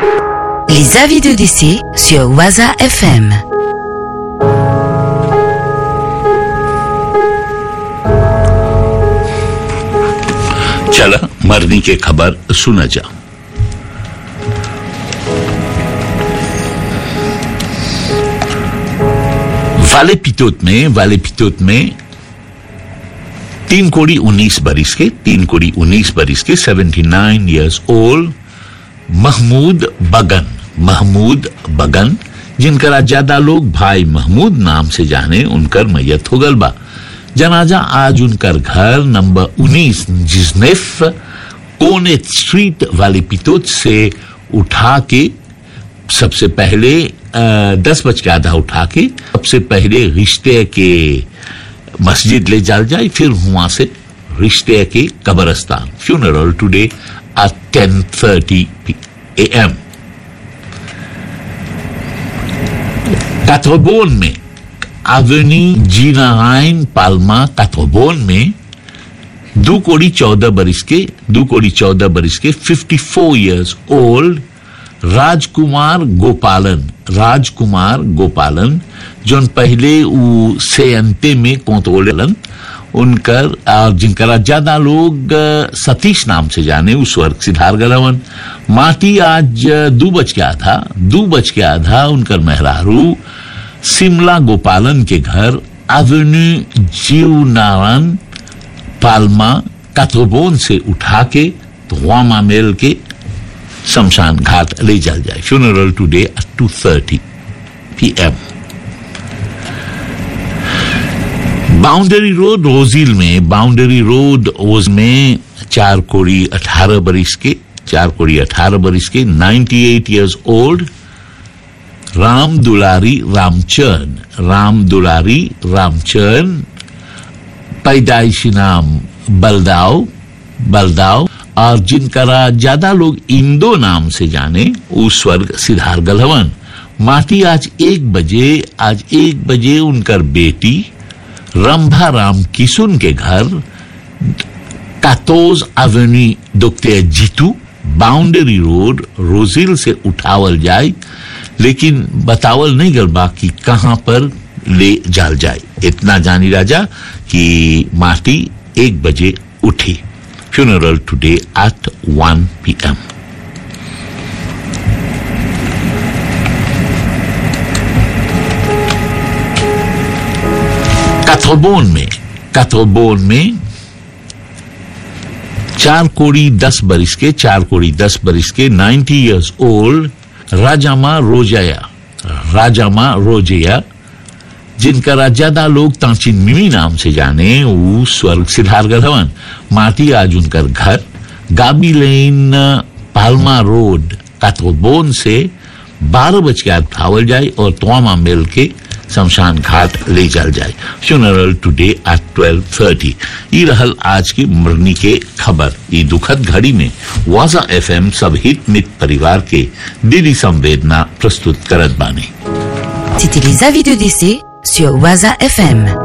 Les avis de décès sur Waza FM. चला मरने की खबर सुना जा वाले पितोत में वाले पितोत में तीन कोड़ी उन्नीस बरिस के तीन कोड़ी उन्नीस बरिस के seventy nine years old Mahmood Bagan Mahmood Bagan जिनका ज्यादा लोग भाई महमूद नाम से जाने उनकर मैयत हो गल बा जनाजा आज उनकर घर नंबर उन्नीस जिसनेफ कोने स्ट्रीट वाले पितोत से उठा के सबसे पहले अ, दस बज के आधा उठा के सबसे पहले रिश्ते के मस्जिद ले जाल जाए फिर वहां से रिश्ते के कब्रस्तान funeral today at ten thirty A M Kathobon में एवेनी जी नारायण पाल्मा कैथोबोन में दो कोड़ी चौदह बरिस के दो कोड़ी चौदह बरिस के fifty four years old Rajkumar Gopalan Rajkumar गोपालन जोन पहले उ सेयंते में कोतोलन उनकर और जिनकरा ज्यादा लोग अ, सतीश नाम से जाने उस स्वर्ग सिद्धार गलवन माटी आज अ, दू बज के आधा दू बज के आधा उनकर मेहरारू सिमला गोपालन के घर एवेन्यू जीव नारायण पाल्मा काथोबोन से उठा के धुआमा मेल के शमशान घाट ले जाल जाए funeral today at two thirty P M boundary road रोजिल में बाउंड्री रोड ओज में चार कोड़ी अठारह बरिस के चार कोड़ी अठारह बरिस के 98 एट ईयर्स ओल्ड राम दुलारी रामचरण राम दुलारी रामचरण पैदाइशी नाम बलदाव बलदाव और जिनका ज्यादा लोग इंदो नाम से जाने वो स्वर्ग सिद्धार गलहवन माटी आज एक बजे आज एक बजे उनकर बेटी रंभा राम किसुन के घर कातोज एवेन्यू दुखते जीतू बाउंड्री रोड रोजिल से उठावल जाए लेकिन बतावल नहीं गल बा कि कहाँ पर ले जाल जाए इतना जानी राजा कि माटी एक बजे उठी funeral today at one P M Kathobon में कैथोबोन में चार कोड़ी दस बरिस के चार कोड़ी दस बरिस के 90 इयर्स ओल्ड राजामा रोजया राजामा रोजया जिनका ज्यादा लोग तांचिन मिमी नाम से जाने वो स्वर्ग सिद्धार गधवन माटी आज उनकर घर गाबी लेन पालमा रोड काथोबोन से बारह बज के आज उठावल जाए और तोमा मिल के शमशान घाट ले जाल जाए funeral today at twelve thirty ये रहल आज की मरनी के खबर ये दुखद घड़ी में वाजा एफएम सब हित मित परिवार के दिली संवेदना प्रस्तुत करत बानी C'était les avis de décès sur Waza FM.